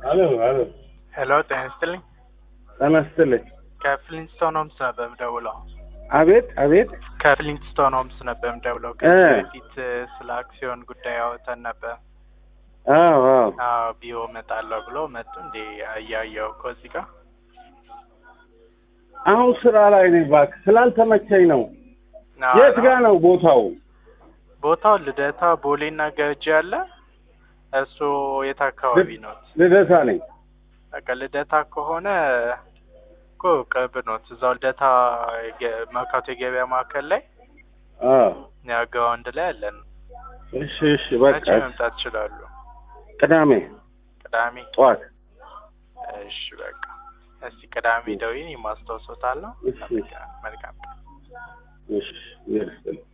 አሎ አሎ፣ ሄሎ ጤና ይስጥልኝ። ጤና ይስጥልኝ። ከፍሊንስቶን ሆምስ ነበር የምደውለው። አቤት አቤት። ከፍሊንስቶን ሆምስ ነበር የምደውለው። እ ከዚህ በፊት እ፣ ስለ አክሲዮን ጉዳይ አወተን ነበር። አዎ አዎ። አዎ ቢሮ እመጣለሁ ብሎ መጡ። እንዴ እያየሁ እኮ እዚህ ጋር አሁን ስራ ላይ ነኝ። እባክህ ስላልተመቸኝ ነው። አዎ፣ የት ጋ ነው ቦታው? ቦታው ልደታ ቦሌና ገርጂ አለ። እሱ የት አካባቢ ነው? ልደታ ነኝ። በቃ ልደታ ከሆነ እኮ ቅርብ ነው። እዛው ልደታ የገ- መርካቶ የገበያ ማዕከል ላይ አዎ። ያ ግራውንድ ላይ አለን። እሺ እሺ። በቃ መቼ መምጣት ይችላሉ? ቅዳሜ ቅዳሜ። ጠዋት። እሺ በቃ እስቲ ቅዳሜ ደውዬ ማስታወሶታለሁ። እሺ። መልካም ቀን። እሺ ይርስጥልኝ።